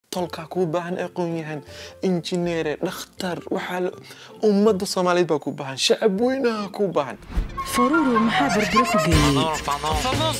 tolkaa kuu baahan aqoon-yahan injineere dhakhtar waxaa la- ummadda soomaaliyeed baa kuu baahan shacab weynaha kuu baahan faruuru maxaa barbaro ku geeyey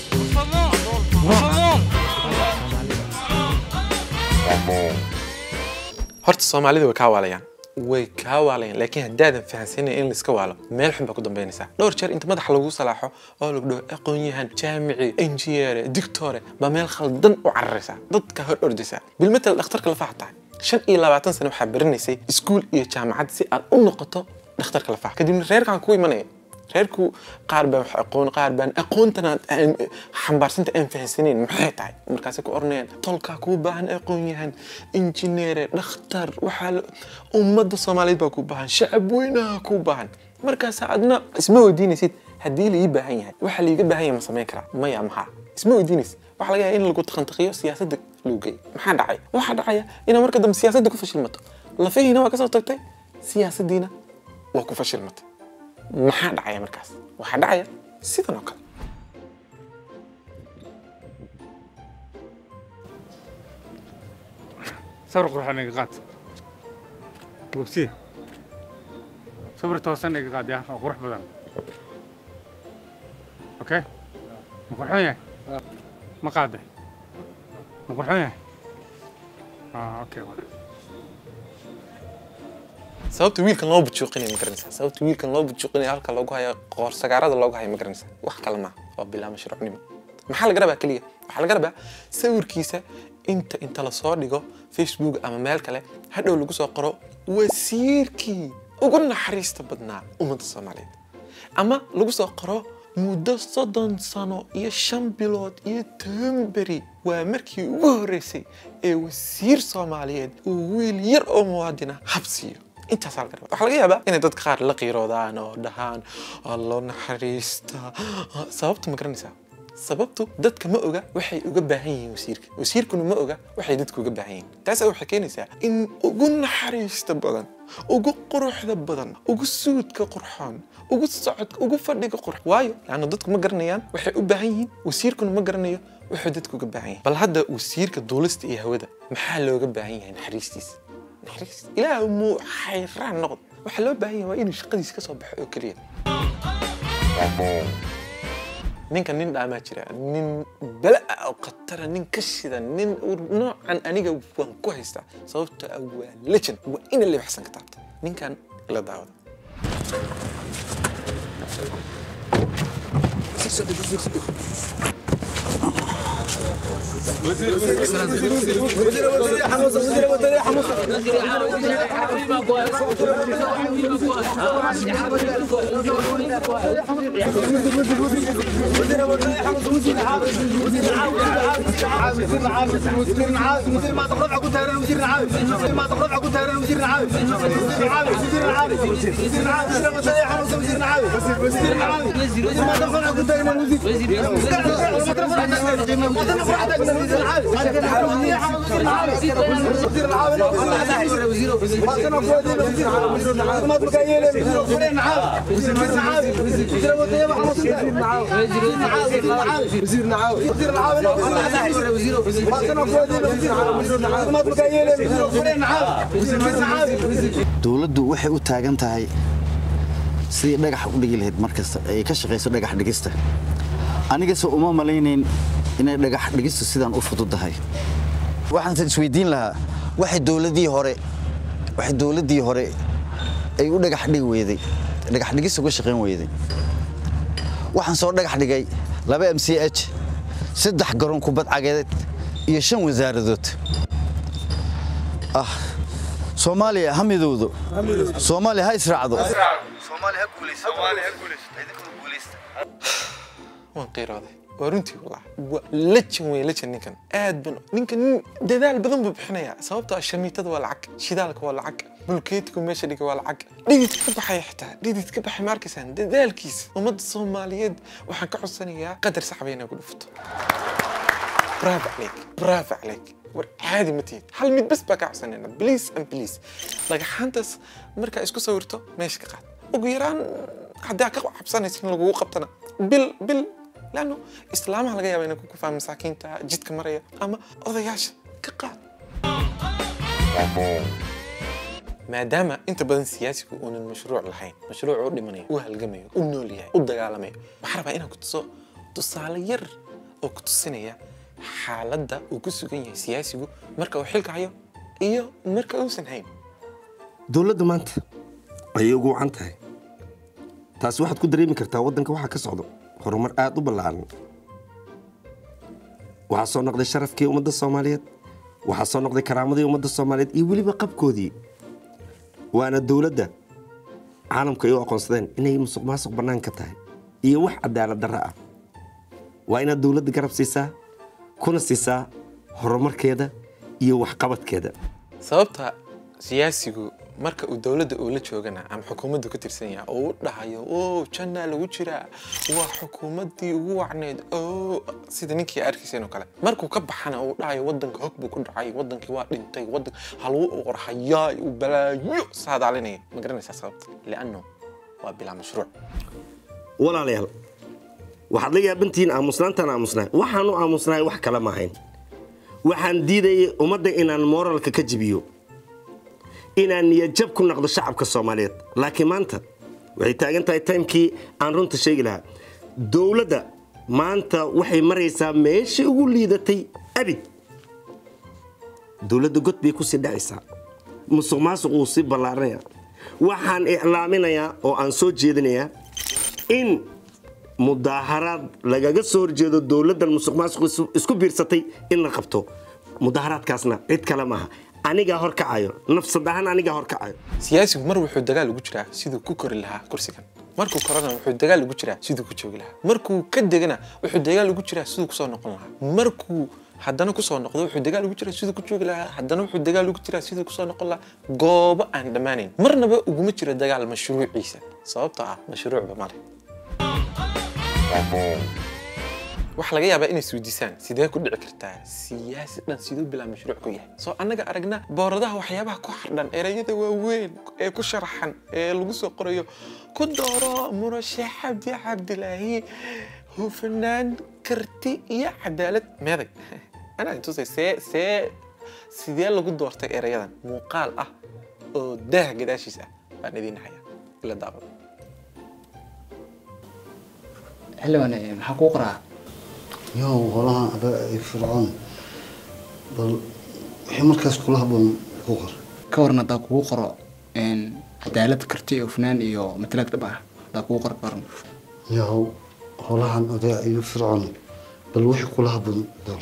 horta soomaalida way kaa waalayaan way kaa waalayaan laakiin haddaadan fahansanin in laiska waalo meel xun baa ku dambaynaysaa dhowr jeer inta madaxa lagu salaaxo oo lagu dhaho aqoon-yahan jaamici injineere dictore baa meel khaldan u cararaysaa dadka hor ordaysaa bilmatal dhakhtarka lafaha tahay shan iyo labaatan sano waxaa baranaysay iskuul iyo jaamacad si aad u noqoto dhakhtarka lafaha kadibna reerkaan ku imanaya reerku qaar baan wax aqoon qaar baan aqoontana aan xambaarsanta aan fahansaneyn maxay tahay markaasay ku oranayaan tolkaa kuu baahan aqoon-yahan injineere dhakhtar waxaa la- ummadda soomaaliyeed baa kuu baahan shacab weynaha kuu baahan markaas adna isma weydiinaysid haddii laii baahan yahay waxa laiga baahan yahay ma samayn karaa maya maxaa isma weydiinaysid waxaa laga yahay in lagu takhantaqiyo siyaasadda lagu geeyo maxaa dhacay waxaa dhacaya inaad marka dambe siyaasadda ku fashilmato lafihiina waa kasoo tagtay siyaasaddiina waa ku fashilmatay maxaa dhacaya markaas waxaa dhacaya sidan oo kale sawir qurxan iga qaad bogsi sawir toosan iga qaad yaa oo qurux badan okay ma qurxon yahay ma qaaday ma qurxon yahay ah okay sababta wiilkan loo bujuuqinaya ma garanaysaa sababta wiilkan loo bujuuqinaya halka loogu hayo qoor sagaarada loogu hayo ma garanaysaa wax kale maaha waa bilaa mashruucnimo maxaa laga rabaa keliya waxaa laga rabaa sawirkiisa inta inta lasoo dhigo facebook ama meel kale hadhow lagu soo qoro wasiirkii ugu naxariista badnaa ummadda soomaaliyeed ama lagu soo qoro muddo soddon sano iyo shan bilood iyo toban beri waa markii ugu horreysay ee wasiir soomaaliyeed uu wiil yar oo muwaadina habsiiyo intaasaa laga rabaa waxaa laga yaabaa inay dadka qaar la qiiroodaan oo dhahaan allo naxariista sababta ma garanaysaa sababtu dadka ma oga waxay uga baahan yihiin wasiirka wasiirkuna ma oga waxay dadku uga baahan yihiin taas waxay keenaysaa in ugu naxariista badan ugu quruxda badan ugu suudka qurxoon ugu socodka ugu fadhiga qurx waayo laanna dadku ma garanayaan waxay u baahan yihiin wasiirkuna ma garanayo waxay dadku uga baahan yihiin bal hadda wasiirka duulista iyo hawada maxaa looga baahan yahay naxariistiisa naxariis ilaah muu xayraan noqd waxaa loo baahan yahay waa inuu shaqadiisa ka soo baxo oo keliya ninka nin dhaamaa jira nin bala ah oo khatara nin ka shida nin noocan aniga waan ku haystaa sababta ah waa legend waa ina lebaxsan ka taabta ninkan ila daawada dowladdu waxay u taagan tahay sidii dhagax u dhigi lahayd markasta ay ka shaqayso dhagax dhigista anigase uma malaynayn inay dhagax dhigistu sidaan u fududahay waxaanse isweydiin lahaa waxay dowladii hore waxay dowladdii hore ay u dhagax dhigi weyday dhagax dhigis uga shaqayn weyday waxaan soo dhagax dhigay laba m c h saddex garoon kubad cageed iyo shan wasaaradood ah soomaaliya ha midowdo soomaaliya ha israacdo waan qiirooday waa runtii wallah waa lejan wey lejan ninkan aad ban ninkan nin dadaal badan buu bixinayaa sababtoo ah shamiitada waa lacag shidaalka waa lacag bulkeetigu meesha dhigay waa lacag dhidid ka baxaya xitaa dhidid ka baxay ma arkaysaan dadaalkiisa ummadda soomaaliyeed waxaan ka codsanayaa qadar saxba inaa ku dhufato bravo عليك bravo عليك war caadi ma tihid hal mid bas baa kaa codsanayna please and please dhagaxaantaas markaa isku sawirto meesha ka qaad ugu yaraan haddii aad ka cabsanaysa in lagugu qabtana bil bil laanno islaamaha laga yaaba inay ku kufaan masaakiinta jidka maraya ama odayaasha ka qaad maadaama inta badan siyaasigu uunan mashruuc lahayn mashruuc u dhimanayo u halgamayo u nool yahay u dagaalamayo waxaa rabaa inaan ku tuso tusaale yar oo ku tusinaya xaaladda uu ku sugan yahay siyaasigu marka uu xilka hayo iyo marka uusan hayn dowladda maanta ayay ugu wacan tahay taasi waxaad ku dareemi kartaa waddanka waxaa ka socdo horumar aad u ballaaran waxaa soo noqday sharafkii ummadda soomaaliyeed waxaa soo noqday karaamadii ummadda soomaaliyeed iyo weliba qabkoodii waana dowladda caalamku ay u aqoonsadeen inay musuq maasuq bannaan ka tahay iyo wax cadaalad darra ah waa inaad dowladda garab siisaa kuna siisaa horumarkeeda iyo waxqabadkeeda sababta siyaasigu marka uu dowladda uu la joogana ama xukuumaddu ka tirsan yahay oo u dhahayo o jannaa lagu jiraa waa xukuumaddii ugu wacneyd o sida ninkii arkiiseen oo kale markuu ka baxana uu dhahayo waddanka hog buu ku dhacay waddankii waa dhintay waddan haluu qorhayaa uu balaayo saadaalinaya ma garanaysaa sababta lianno waa bilaa mashruuc walaalayaal waxaad la yaabantihiin aamusnaantaan aamusnahay waxaan u aamusnahay wax kale ma ahayn waxaan diidayay ummadda inaan mooralka ka jibiyo inaan niyadjab ku naqdo shacabka soomaaliyeed laakiin maanta waxay taagan tahay taymkii aan runta sheegi lahaa dowladda maanta waxay maraysaa meeshii ugu liidatay abid dowladda god bay kusii dhacaysaa musuq maasuq wuu sii ballaaranaya waxaan iclaaminayaa oo aan soo jeedinayaa in mudaaharaad lagaga soo horjeedo dowladdan musuq maasuq isu- isku biirsatay in la qabto mudaaharaadkaasna cid kale maaha anigaa horkacayo nafsad ahaan anigaa horkacayo siyaasigu mar wuxuu dagaal ugu jiraa siduu ku kori lahaa kursigan markuu korana wuxuu dagaal ugu jiraa siduu ku joogi lahaa markuu ka degana wuxuu dagaal ugu jiraa siduu kusoo noqon lahaa markuu haddana kusoo noqdo wuxuu dagaal ugu jiraa siduu ku joogi lahaa haddana wuxuu dagaal ugu jiraa siduu kusoo noqon lahaa goobo aan dhammaanayn marnaba uguma jiro dagaal mashruuciisa sababtoo ah mashruucba male waxaa laga yaabaa inay isweydiisaan sidee ku dhici kartaa siyaasi dhan siduu bilaa mashruuc ku yahay soo annaga aragna booradaha waxyaabaha ku xardhan ereyada waaweyn ee ku sharaxan ee lagu soo qorayo ku dooro murashax cabdi cabdilaahi hufnaan karti iyo cadaalad meeday anaa intusay see see sidee lagu doortay ereyadan muuqaal ah oo daah gadaashiis ah baan idiin haya ila daawada xildhibaan eh, maxaa kuu qoraa yow holahan ada ay fircoon bal wixii markaas kula haboon ku qor ka waran haddaa kugu qoro een, cadaalad karti hufnaan iyo matalaad dhab ah haddaa kugu qoro ka waran yow holahan ada iyo fircoon bal wixii kula haboon door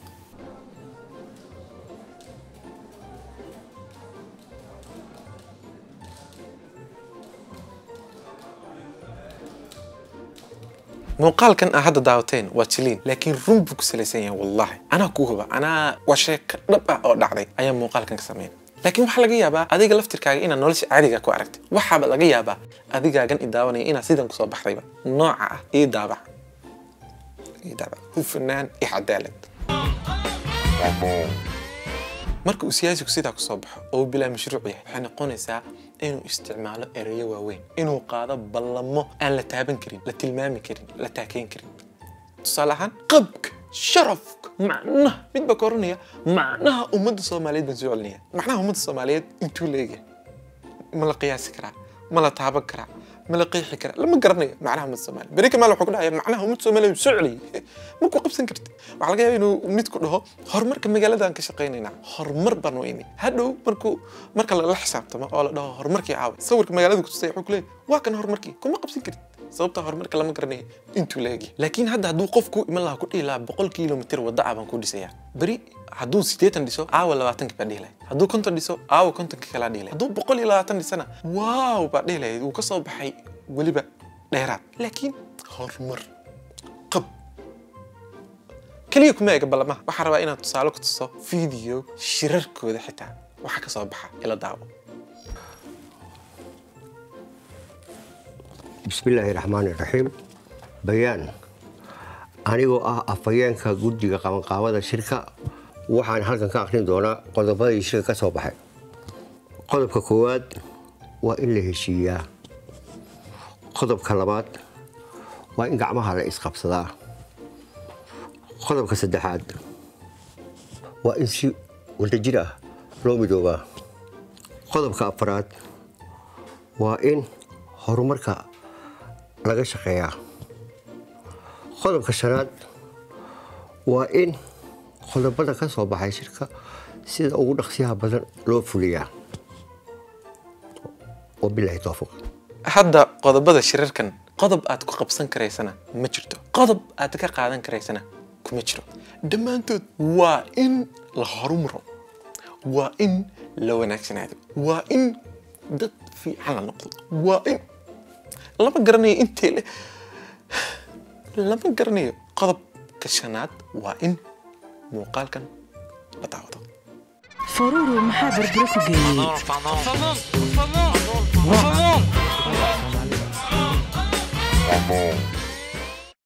muuqaalkan aa hadda daawateen waa jiliin laakiin run buu ku salaysan yahay wallahi anaa kuu huba anaa waa sheeko dhab ah oo dhacday ayaa muuqaalkan ka sameyn laakiin waxaa laga yaabaa adiga laftirkaaga inaad nolosha caadiga ku aragtay waxaaba laga yaabaa adigaagan i daawanaya inaad sidan kusoo baxdayba nooca ah ii daabac ii daabac hufnaan iyo cadaalad marka uu siyaasigu sidaa ku soo baxo oo uu bilaa mashruuc yahay waxay noqonaysaa inuu isticmaalo ereyo waaweyn inuu qaado ballamo aan la taaban karin la tilmaami karin la taakeyn karin tusaale ahaan qabka sharafka macnaha mid baa ka oranaya macnaha ummadda soomaaliyeed baan soo celinaya macnaha ummadda soomaaliyeed intuu leeyahay ma la qiyaasi karaa ma la taaban karaa ma la qeexi karaa lama garanayo macnaha ummadda soomaaliyeed beri kamaal wuxuu ku dhahaya macnaha ummadda soomaaliyeed soo celiyay ma ku qabsan kartid waxaa laga yaaba inuu mid ku dhaho horumarka magaaladan ka shaqaynaynaa horumar baan u imi hadhow markuu marka lala xisaabtamo oo la dhaho horumarkii caawa sawirka magaalada ku tusay wuxuu ku leeyahay waa kan horumarkii kuma qabsan karid sababta horumarka lama garanayo intuu leegi laakiin hadda hadduu qofku iman lahaa ku dhihi lahaa boqol kilomitir wadda ah baan ku dhisayaa beri hadduu siddeetan dhiso aawa labaatanki baa dhihi lahayd hadduu konton dhiso aawa kontonki kalaa dhihi lahayd hadduu boqol iyo labaatan dhisana waaw baa dhihi lahayd wuu ka soo baxay weliba dheeraad laakiin horumar qab keliya kuma ega ballamaha waxaa rabaa inaad tusaale ku tuso video shirarkooda xitaa waxa ka soo baxa ila daawo bismillaahi raxmaani raxiim bayaan anigoo ah afhayeenka guddiga qabanqaabada shirka waxaan halkan ka akhrin doonaa qodobadii shirka ka soo baxay qodobka koowaad waa in la heshiiyaa qodobka labaad waa in gacmaha la isqabsadaa qodobka saddexaad waa in si wadajir ah loo midoobaa qodobka afaraad waa in horumarka laga shaqeeyaa qodobka shanaad waa in qodobada ka soo baxay shirka sida ugu dhaqsiyaha badan loo fuliyaa wabilaahi towfiiq hadda qodobada shirarkan qodob aad ku qabsan karaysana ma jirto qodob aad ka qaadan karaysana kuma jiro dhammaantood waa in la horumaro waa in la wanaagsanaado waa in dad fiican la noqdo waa in lama garanayo intee le lama garanayo qodobka shanaad waa in muuqaalkan la daawado faruuru maxaa barbaro ku geeyey Vamos!